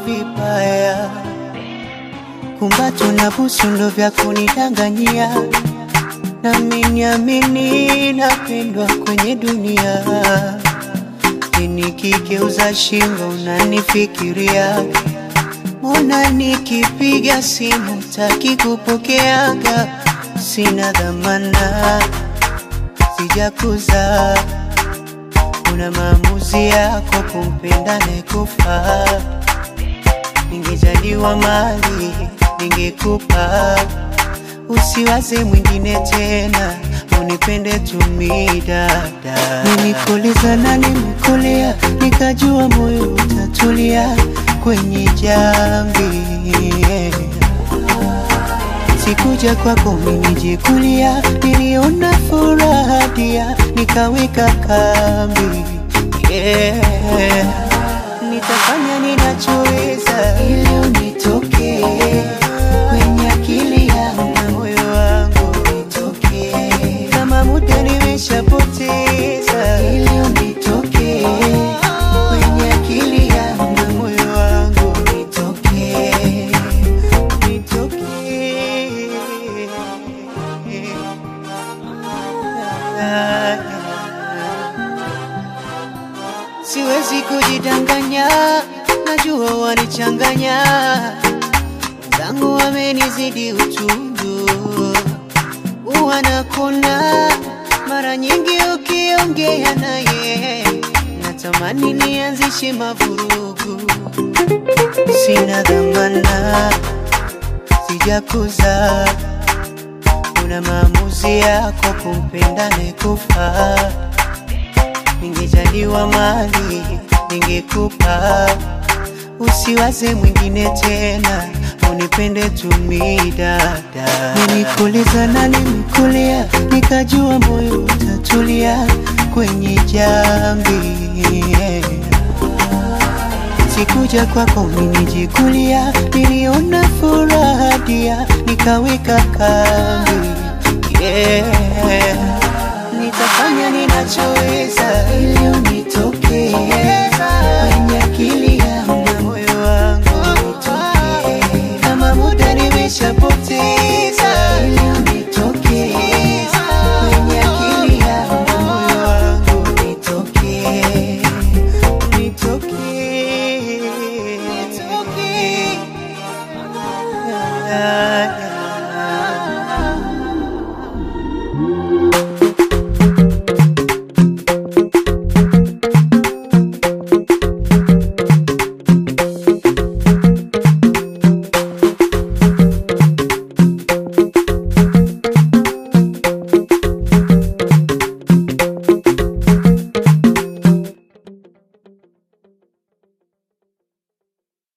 vibaya, kumbato na busu ndo vya kunidanganyia, nami niamini napendwa kwenye dunia. Nikigeuza shingo unanifikiria, mbona nikipiga simu taki kupokeaga? Sina dhamana, sijakuza una maamuzi yako kumpenda nekufa. Ningejaliwa mali ningekupa, usiwaze mwingine tena, unipende tumi dada. Nilikuuliza na nimekulia, nikajua moyo utatulia kwenye jambi Sikuja kwako minijikulia, niliona furaha dia, nikaweka kambi yeah. Nitafanya ninachoweza ili unitokee kwenye akili yangu na moyo wangu nitokee, kama muda nimeshapoteza ili unitokee kwenye akili yangu na moyo wangu nitokee, Siwezi kujidanganya, najua wanichanganya, wenzangu wamenizidi utundu, wanakona mara nyingi ukiongea naye, natamani nianzishe mavurugu, sina dhamana, sijakuza una maamuzi yako kumpenda nekufa. Ningejaliwa mali ningekupa, usiwaze mwingine tena, unipende tumi dada. Nilikuuliza na nimekulia, nikajua moyo utatulia kwenye jambi Sikuja kwako minijikulia, niliona furaha dia, nikaweka kambi yeah. Nitafanya ninachoweza ili unitokee kwenye akili